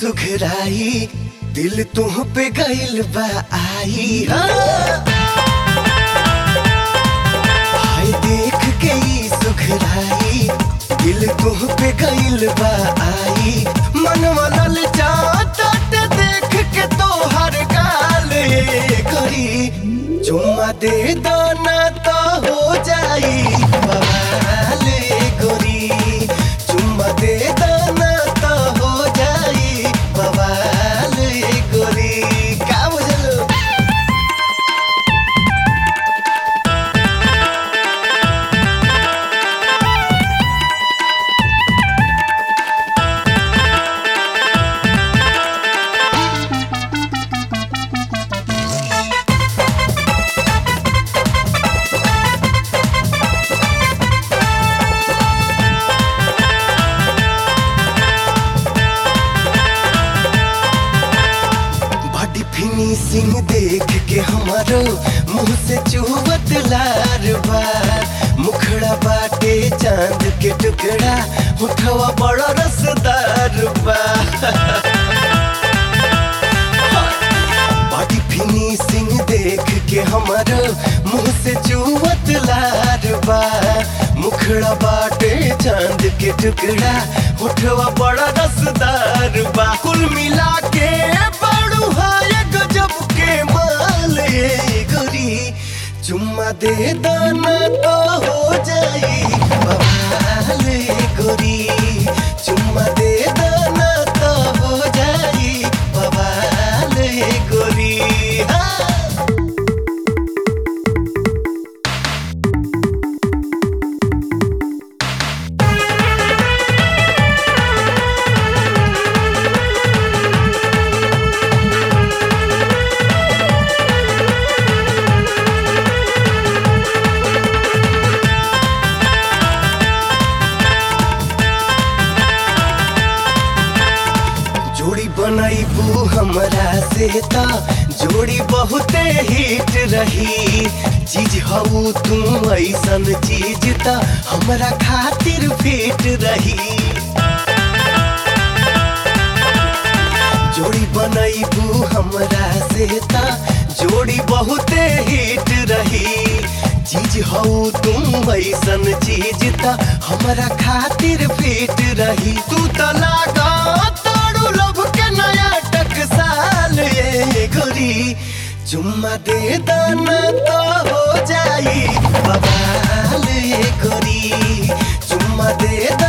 सुघराई दिल तुह पे गइल बा आई हाँ। हाय देख के ई सुघराई दिल तुह पे गइल बा आई मनवा ललचाता देख के तोहर गाल करी चुम्मा दे दाना तो हो जाई बवाल गोरी चुम्मा दे दाना तो हो जाई बवाल गोरी का बुझलो बॉडी फिनिशिंग देख के हमारो मुंह से चुहबत लार बा मुखड़ा बाटे चांद के टुकड़ा उठवा बड़ा रसदार बा बॉडी फिनिशिंग देख के हमारो मुंह से चुहबत लार बा मुखड़ा बाटे चांद के टुकड़ा उठवा बड़ा रसदार बा कुल मिला के बड़ू हाय गजब के माल ये गोरी चुम्मा दे दाना तो हो जाई बवाल ये गोरी चुम्मा दे दाना तो हो जाई बवाल ये गोरी हाँ। जोड़ी बनैबू हमरा से त जोड़ी बहुते हिट रही चीज हऊ तू ऐसन चीज त हमरा खातिर फिट रही जोड़ी बनैबू हमरा से त जोड़ी बहुते हिट रही चीज हऊ तुम ऐसन चीज त हमरा खातिर फिट रही तू त लागा तारू लब के नया टकसाल ये गोरी चुम्मा दे दाना तो हो जाई बवाल ये गोरी चुम्मा दे दाना